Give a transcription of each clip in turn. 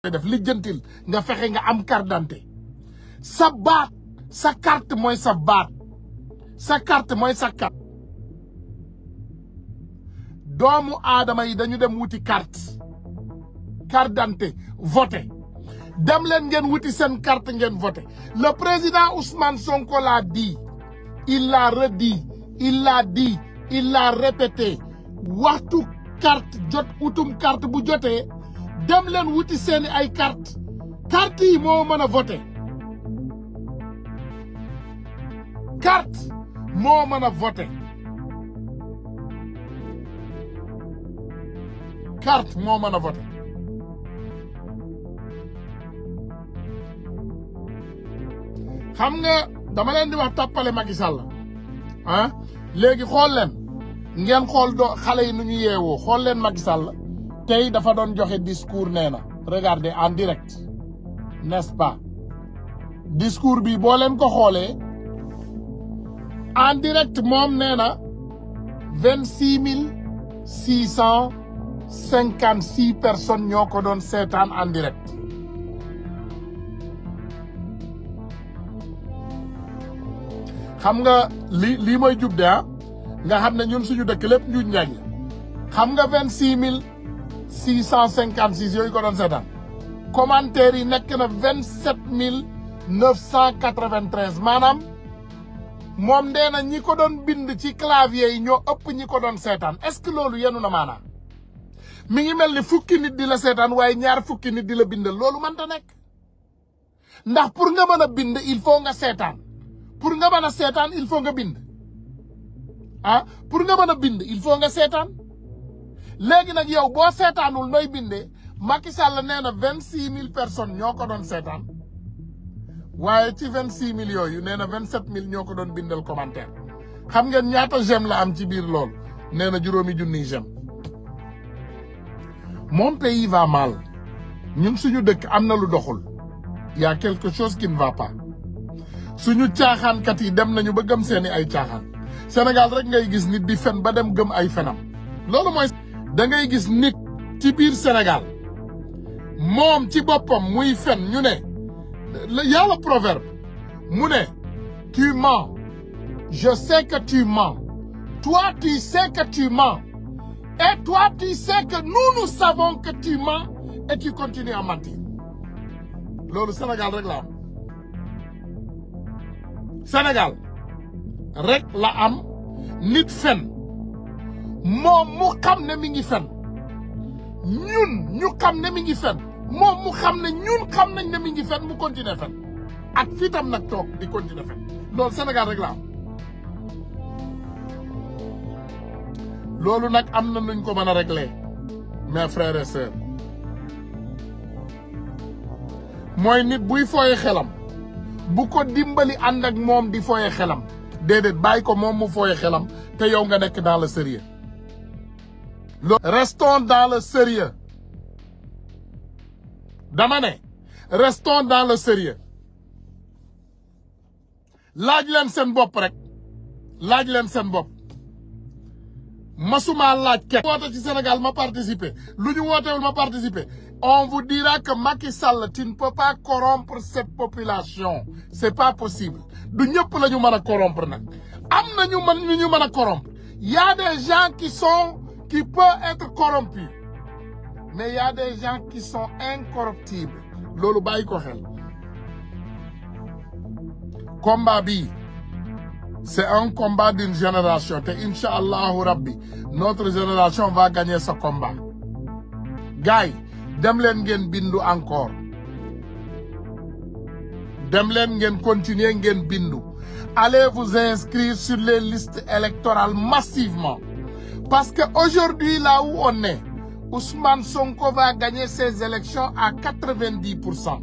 def lijjantil nga fexe nga am carte d'identité sa baat sa carte mooy sa baat sa carte mooy sa carte doomu aadama yi dañu dem wuti carte carte d'identité voté dem leen ngeen wuti seen carte ngeen voté le président Ousmane Sonko l'a dit il l'a redit il l'a dit il l'a répété waxtu carte jot utum carte bu jotee dem leen wuti seeni ay carte carte yi moo mën a voté carte moo mën a voté carte moo mën a voté xam nga dama leen di wax tàppale Macky Sall ah léegi xool leen ngeen xool do xale yi nu ñu yeewoo xool leen Macky Sall tey dafa doon joxe discours nee na regardez en direct n'est-ce pas discours bi boo leen ko xoolee en direct moom nee na vingt six mille six cent cinquante six personnes ñoo ko doon seetaan en direct xam nga li lii mooy jub de ah nga xam ne ñun suñu dëkk lépp njuuj njaaj la xam nga vingt six mille six cent cinquante six yooyu ko doon seetaan commentaires yi nekk na vingt sept mille neuf cent quatre vingt treize maanaam moom nee na ñi ko doon bind ci clavier yi ñoo ëpp ñi ko doon seetaan est-ce que loolu yenu na maanaam mi ngi mel ni fukki nit di la seetaan waaye ñaar fukki nit di la bindal loolu mënta nekk ndax pour nga mën a bind il faut nga seetaan pour nga mën a seetaan il faut nga bind ah pour nga mën a bind il faut nga seetaan léegi nag yow boo seetaanul nooy bindee Macky Sall nee na vingt six mille personnes ñoo ko doon seetaan waaye ci vingt six mille yooyu nee na vingt sept mille ñoo ko doon bindal commentaire xam ngeen ñaata j'aime la am ci biir loolu nee na juróomi junniy j'aime mon pays va mal ñun suñu dëkk am na lu doxul y a quelque chose qui ne va pas suñu caaxaankat yi dem nañu ba gëm seeni ay caaxaan Sénégal rek ngay gis nit di fen ba dem gëm ay fenam loolu mooy da ngay gis nit ci biir Sénégal moom ci boppam muy fen ñu ne y a le proverbe mu ne tu mens je sais que tu mens toi tu sais que tu mens et toi tu sais que nous nous savons que tu mens et tu continues à mentir loolu Sénégal rek la am Sénégal rek la am nit fen moom mu xam ne mi ngi fen ñun ñu xam ne mi ngi fen moom mu xam ne ñun xam nañ ne mi ngi fen mu continuer fen ak fii tam nag toog di continuer fen loolu Sénégal rek la am loolu nag am na nuñ ko mën a régler mes frères et sœurs mooy nit buy fooye xelam bu ko dimbali ànd ak moom di fooye xelam déedéet bàyyi ko moom mu fooye xelam te yow nga nekk dans le sérieux restons dans le sérieux dama ne restons dans le sérieux laaj leen seen bopp rek laaj leen seen bopp masuma laaj kenn woote ci Sénégal ma participer lu ñu wootewul ma participer on vous dira que Macky Sall tu ne peux pas corrompre cette population c'est pas possible du ñëpp la ñu mën a corrompre nag am na ñu mën ñu ñu mën a corrompre y a des gens qui sont qui peuvent être corrompus mais il y a des gens qui sont incorruptibles loolu bàyyi ko xel combat bi c'est un combat d'une génération te incha allahu rabbi notre génération va gagner ce combat gars yi dem leen ngeen bindu encore dem leen ngeen continuer ngeen bindu allez vous inscrire sur les listes électorales massivement parce que aujourd'hui là où on est Ousmane Sonko va gagner ses élections à quatre-vingt-dix pour cent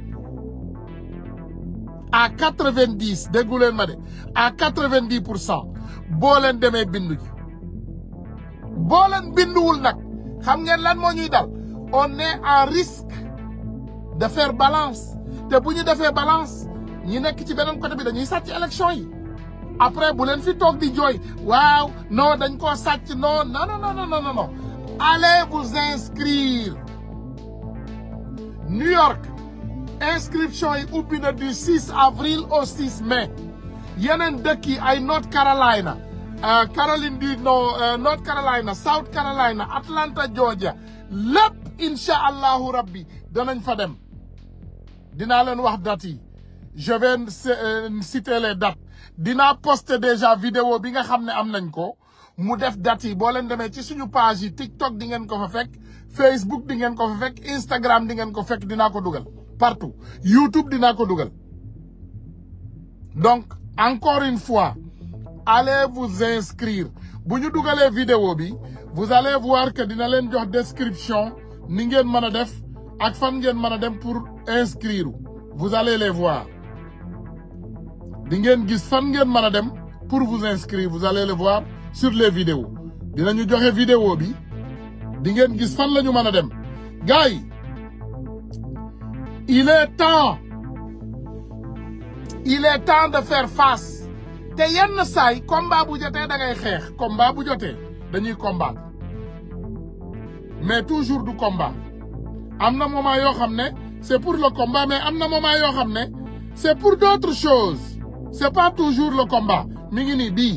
à quatre-vingt-dix déggu leen ma de à quatre-vingt-dix pour cent boo leen demee bindu ji boo leen binduwul nag xam ngeen lan moo ñuy dal on est en risque de faire balance te bu ñu defee balance ñi nekk ci beneen côté bi dañuy sàcc élection yi après bu leen fi toog di jooy waaw non dañ koo sàcc non non non non non non allez vous inscrire New York inscription yi ubbi na du 6 avril au 6 mai yeneen dëkk yi ay North Carolina Caroline du Nord North Carolina South Carolina Atlanta Georgia lépp incha allahu rabbi danañ fa dem dinaa leen wax date yi je vais citer les dates dinaa poster déjà vidéo bi nga xam ne am nañ ko mu def date yi boo leen demee ci suñu page yi TikTok di ngeen ko fa fekk Facebook di ngeen ko fa fekk Instagram di ngeen ko fekk dinaa ko dugal partout YouTube dinaa ko dugal donc encore une fois allez vous inscrire bu ñu dugalee vidéo bi vous allez voir que dina leen jox description ni ngeen mën a def ak fan ngeen mën a dem pour inscrire vous allez les voir di ngeen gis fan ngeen mën a dem pour vous inscrire vous allez le voir sur les vidéos dinañu joxe vidéo bi di ngeen gis fan la ñu mën a dem gars yi il est temps il est temps de faire face te yenn saay combat bu jotee da ngay xeex combat bu jotee dañuy combattre mais toujours du combat am na moment yoo xam ne c'est pour le combat mais am na moment yoo xam ne c'est pour d'autres choses c'est pas toujours le combat mi ngi nii bii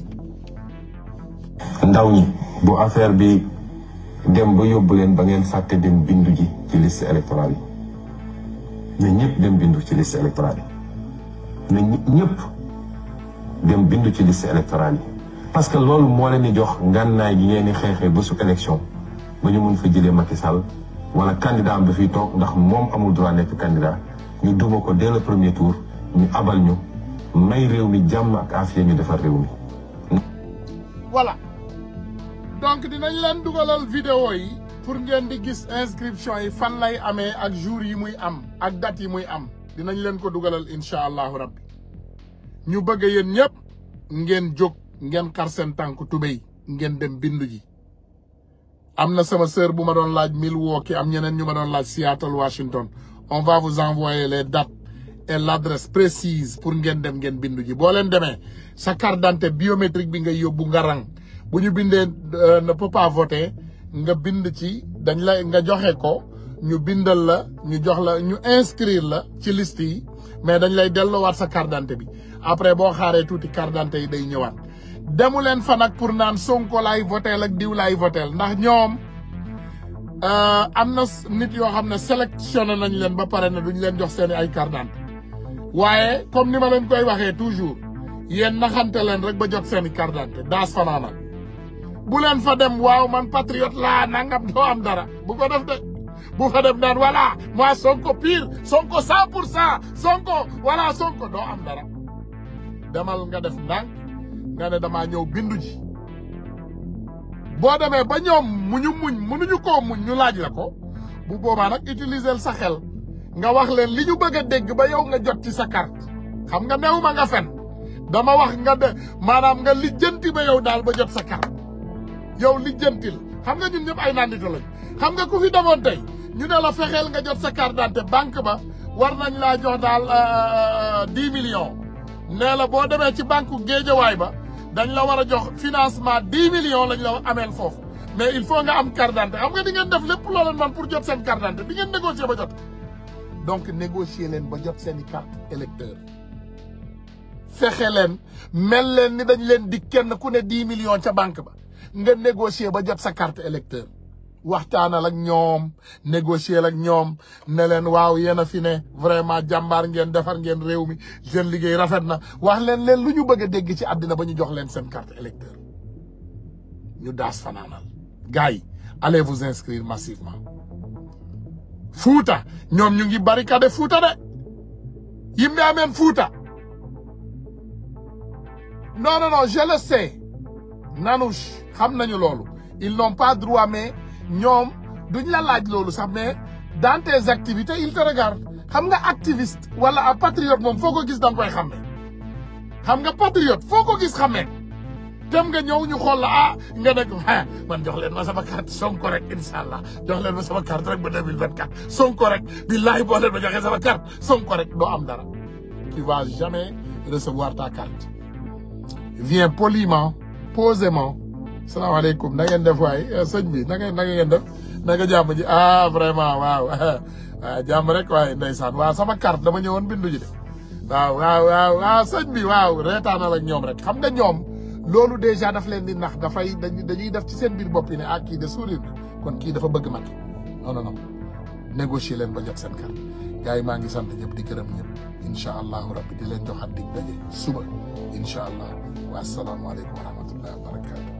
ndaw ñi bu affaire bi dem ba yóbbu leen ba ngeen fàtte dem bindu ji ci liste électorale yi na ñëpp dem bindu ci liste électorale yi na ñëpp dem bindu ci liste électorale yi parce que loolu moo leen di jox ngànnaay gi ngeen di xeexee ba su élection ba ñu mun fa jëlee Macky Sall wala candidat am dafiy toog ndax moom amul droit nekk candidat ñu duma ko dès le premier tour ñu abal ñu may réew mi jàmm ak afiya ñu defar réew mi. voilà donc dinañ leen dugalal vidéo yi pour ngeen di gis inscription yi fan lay amee ak jour yi muy am ak date yi muy am dinañ leen ko dugalal incha allahu rabbi ñu bëgg yéen ñëpp ngeen jóg ngeen xar seen tànk tubéy ngeen dem bindu ji am na sama sœur bu ma doon laaj Milwaukee am ñeneen ñu ma doon laaj Seattle Washington on va vous envoyer les dates et l'adresse précise pour ngeen dem ngeen bindu ji boo leen demee sa carte d'identité biométrique bi nga yóbbu nga rang bu ñu bindee ne peut pas voter nga bind ci dañ la nga joxe ko ñu bindal la ñu jox la ñu inscrire la ci liste yi mais dañ lay delloowaat sa carte d'identité bi après boo xaaree tuuti carte d'identité yi day ñëwaat demu leen fa nag pour naan Sonko laay votel ak diw laay votel ndax ñoom am na nit yoo xam ne sélectionné nañ leen ba pare ne duñ leen jox seen ay carte d'identité waaye comme ni ma leen koy waxee toujours yéen naxante leen rek ba jot seen i carte d'identité daas fanaana bu leen fa dem waaw man patriote laa nangam doo am dara bu ko def de bu fa dem naan voilà moi Sonko pire Sonko cent pour cent Sonko voilà Sonko doo am dara demal nga def ndànk nga ne damaa ñëw bindu ji boo demee ba ñoom mu ñu muñ mënuñu koo muñ ñu laaj la ko bu boobaa nag utiliser sa xel nga wax leen li ñu bëgg a dégg ba yow nga jot ci sa carte xam nga new ma nga fen dama wax nga de maanaam nga lijjanti ba yow daal ba jot sa carte yow lijjantil xam nga ñun ñëpp ay nandita lañ xam nga ku fi demoon tey ñu ne la fexeel nga jot sa carte d'identité banque ba war nañ laa jox daal dix millions nee la boo demee ci banque géejawaay ba dañ la war a jox financement dix millions lañ la ameel foofu mais il faut nga am carte d'identité xam nga di ngeen def lépp loo leen man pour jot seen carte d'identité di ngeen négocier ba jot donc négocier leen ba jot seen i carte électeur fexe leen mel leen ni dañ leen di kenn ku ne dix millions ca banque ba nga négocier ba jot sa carte électeur waxtaanal ak ñoom négocier ak ñoom ne leen waaw yéen a fi ne vraiment jàmbaar ngeen defar ngeen réew mi seen liggéey rafet na wax leen leen lu ñu bëgg a dégg ci àddina ba ñu jox leen seen carte électeur ñu daas fanaanal gars yi allez vous inscrire massivement Fuuta ñoom ñu ngi barricade Fuuta de yimɓe amen Fuuta non non non je le sais Nanouche xam nañu loolu ils n'ont pas droit mais ñoom duñ la laaj loolu sax mais dans tes activités ils te regardent xam nga activiste wala a patriote moom foo ko gis da nga koy xàmme xam nga patriote foo ko gis xàmmee dem nga ñëw ñu xool la ah nga ne ko ah man jox leen ma sama carte Sonko rek incha allah jox leen ma sama carte rek ba 2024 Sonko rek billahi boo leen ma joxee sama carte Sonko rek doo am dara tu vas jamais recevoir ta carte viens poliment posément salaamaaleykum na ngeen def waay sëñ bi na ngeen na ngeen def naka jàmm ji ah vraiment waaw waaw jàmm rek waaye ndeysaan waaw sama carte dama ñëwoon bindu ji de waaw waaw waaw waaw sëñ bi waaw reetaanal ak ñoom rek xam nga ñoom loolu déjà daf leen di nax dafay dañuy def ci seen biir bopp yi ne ah kii de sourire na kon kii dafa bëgg Macky non non non négocier leen ba jot seen carte gars yi maa ngi sant ñëpp di gërëm ñëpp incha allahu rabbi di leen joxat dig daje suba incha allah wa salaamualeykum wa rahmatullahi wa barakatu